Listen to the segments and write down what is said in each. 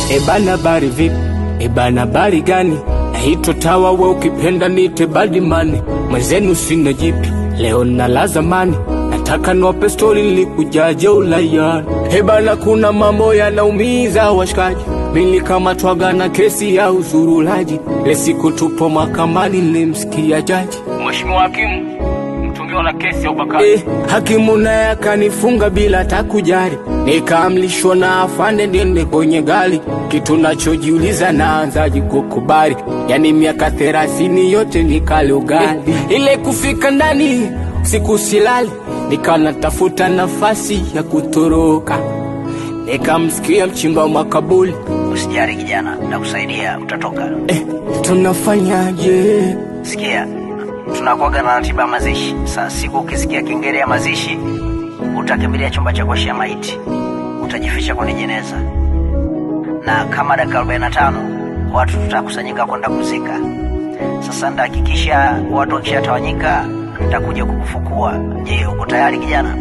Ebana bari vipi? Ebana bari gani? Naitwa Tawa, we ukipenda nite Badimani. Mwenzenu sina jipi, leo nala zamani. Nataka niwape stori nilikujaje ulayani. Ebana, kuna mambo yanaumiza washikaji. Nilikamatwaga na kesi ya uzurulaji. Le siku tupo mahakamani, nilimsikia jaji Mheshimiwa hakimu, mtungiwa na kesi ya ubakaji. Eh, hakimu naye akanifunga bila takujari, nikaamlishwa na afande niende kwenye gari. Kitu nachojiuliza naanzaje kukubali? Yani miaka thelathini yote nikale ugali. Ile kufika ndani siku silali, nikawa natafuta nafasi ya kutoroka, nikamsikia mchimba wa makaburi Usijali kijana, nakusaidia, utatoka. eh, tunafanyaje? Sikia, tunakuaga na ratiba ya mazishi. Saa siku ukisikia kengele ya mazishi, utakimbilia chumba cha kuoshea maiti, utajificha kwenye jeneza, na kama dakika 45 watu tutakusanyika kwenda kuzika. Sasa nitahakikisha watu wakishatawanyika, nitakuja kukufukua. Je, uko tayari kijana?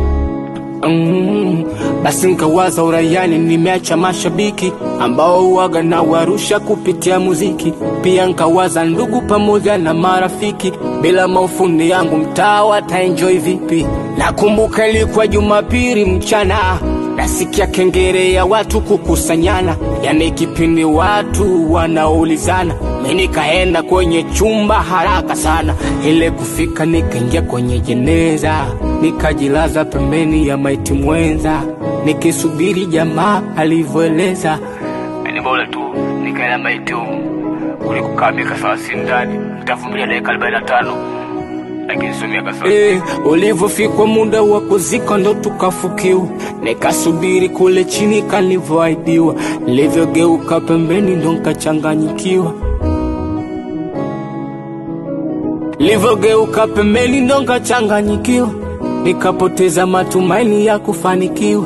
Mm, basi nkawaza uraiani, nimeacha mashabiki ambao uwaga na warusha kupitia muziki. Pia nkawaza ndugu pamoja na marafiki, bila maufundi yangu mtaa wataenjoy vipi? Nakumbuka ilikuwa Jumapili mchana, nasikia kengere ya watu kukusanyana, yani kipindi watu wanaulizana. Mi nikaenda kwenye chumba haraka sana, ile kufika nikaingia kwenye jeneza, nikajilaza pembeni ya maiti mwenza, nikisubiri jamaa alivyoeleza. Ni bora tu nikaenda maiti kuliko kaa miaka thelathini ndani, nitavumilia dakika arobaini na tano lakini sio miaka Eh, ulivyofikwa muda wa kuzika ndo tukafukiwa, nikasubiri kule chini kalivyoahidiwa, nilivyogeuka pembeni ndo nkachanganyikiwa Nilivyogeuka pembeni ndo nkachanganyikiwa, nikapoteza matumaini ya kufanikiwa.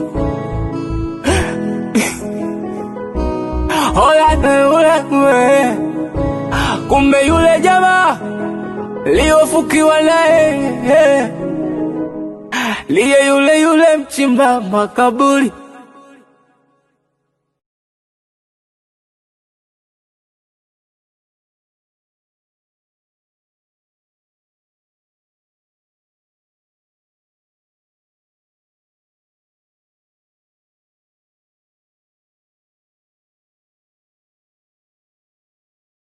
Oya, oya, oya. Kumbe yule jamaa liyofukiwa naye liye yule yule mchimba makaburi